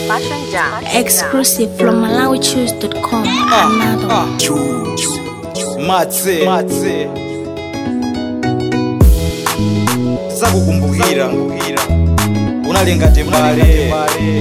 Exclusive from MalawiChoose.com. Another. Choose. Matse. Matse. Zakukumbukira. Unalenga tembale.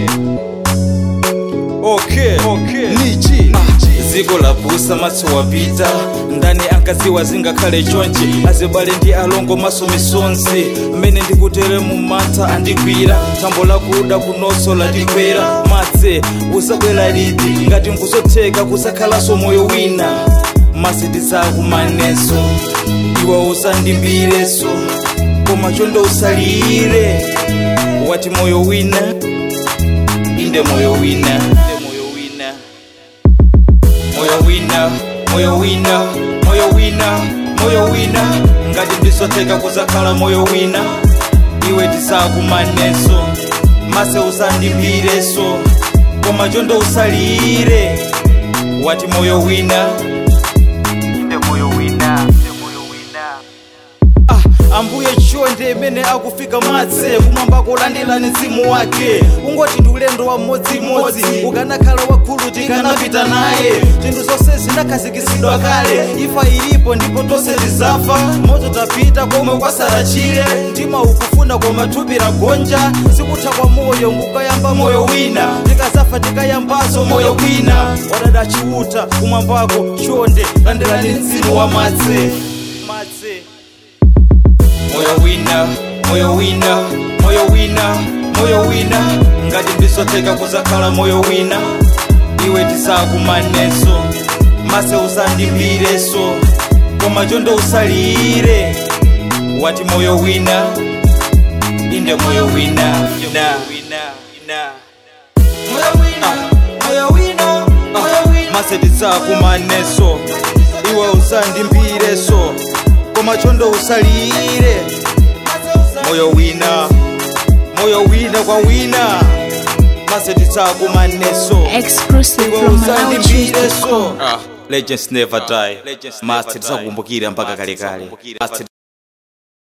Okay. Okay. Nichi. ziko lapusa maso wapita ndani ankaziwa zingakhale chonchi azibale ndi alongo maso misonzi mmene ndikutere mu mantha andigwira thambo lakuda kunoso landikwera madze usabwera liti ngati nkuzotheka kusakhalanso moyo wina masiti zakumaneso iwe usandimbireso koma chonde usalire wati moyo wina inde moyo wina inde moyo wina moyo wina moyo wina moyo wina moyo wina ngati ndizotheka kuzakhala moyo wina iwe tisakumaneso mase usandimbireso koma chonde usalire wati moyo wina inde moyo wina inde moyo wina Ah, ambuye chonde imene akufika madze kumwamba kulandira mzimu wake ungoti ndi ulendo wa mmodzimodzi ukanakhala wakhulu tikanapita naye zinthu zonse zinakhazikitsidwa kale ifa ilipo ndipo tonse tizafa moto tapita komwe kwasala chire mtima ukufuna koma thupi lagonja sikutha kwa moyo ngukayamba moyo wina tikazafa tikayambaso moyo wina wadada chiuta kumwambako chonde landirani mzimu wa madze madze moyo wina moyo wina moyo wina moyo wina ngati ndizotheka kuzakhala moyo wina iwe tisakumaneso mase usandimbireso koma chonde usalire wati moyo wina inde moyo wina na mase tisakumaneso iwe usandimbireso koma chonde usalire moyo wina moyo wina kwa wina mase tisakumaneso Exclusive iwe from usandimbireso MalawiChoose.com. legends never die master tisakukumbukira mpaka kalekale Master